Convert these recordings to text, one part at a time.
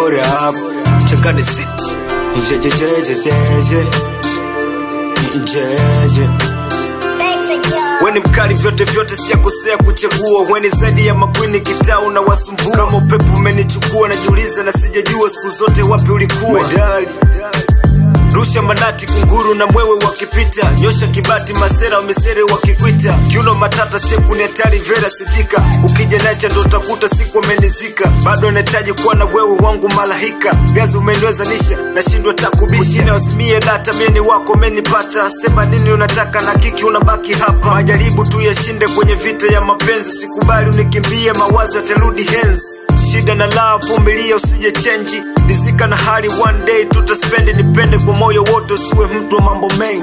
up chakane city jejejejejeje jeje weni mkali vyote vyote siyakosea kuchagua weni zaidi ya makwini kitaa unawasumbua kama upepo umenichukua najiuliza na sijajua siku zote wapi ulikuwa Medali. rusha manati kunguru na mwewe wakipita nyosha kibati masera wamesere wakikwita kiuno matata shepu ni hatari vera sitika ukija nacha ndo utakuta siku amenizika bado anahitaji kuwa na wewe wangu malahika gazi umeniwezanisha nashindwa takubisha wazimie data meni wako menipata sema nini unataka na kiki unabaki hapa majaribu tu yashinde kwenye vita ya mapenzi sikubali unikimbie mawazo yatarudi henzi shida na laa vumilia usije chenji rizika na hali one day tutaspendi nipende kwa moyo wote usiwe mtu wa mambo mengi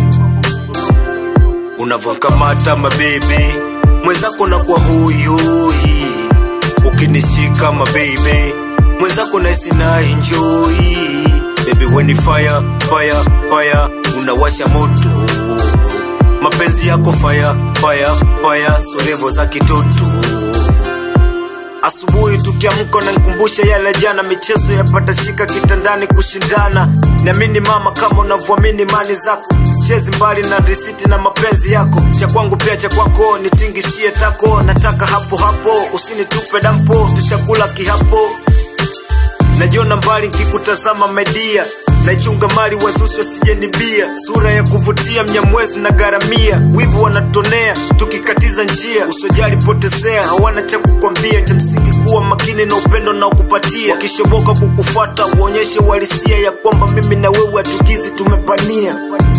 unavyokamata mabebi mwenzako na kwa huyuhi ukinishika mabebe mwenzako naisi na enjoy bebi weni fire fire fire unawasha moto mapenzi yako fire fire fire solevo za kitoto asubuhi tukiamka nankumbusha yale jana michezo yapata shika kitandani kushindana niamini mama kama unavyoamini mani zako sichezi mbali na risiti na mapenzi yako cha kwangu pia cha kwako nitingishie tako nataka hapo hapo usinitupe dampo tushakula kihapo najiona mbali nkikutazama media naichunga mali wazushi wasijenibia sura ya kuvutia mnyamwezi na garamia wivu wanatonea tukikatiza njia usojali potezea hawana cha kukwambia cha msingi kuwa makini na upendo na ukupatia wakishoboka kukufuata uonyeshe uhalisia ya kwamba mimi na wewe hatugizi tumepania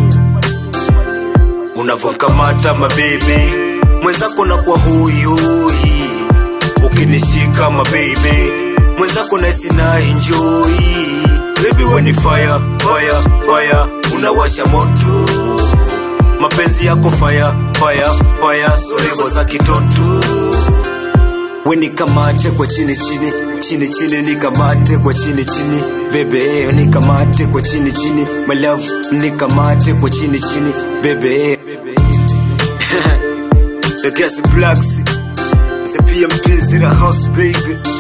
unavyokamata mabebi mwenzako na kwa huyuhi ukinishika mabebi mwenzako naisi na enjoy baby weni fire fire fire unawasha moto mapenzi yako fire fire fire solevo za kitoto weni kamate kwa chini chini chini chini nikamate kwa chini chini bebe nikamate kwa chini chini my love nikamate kwa chini chini bebe the gas blacks the PMP zero house baby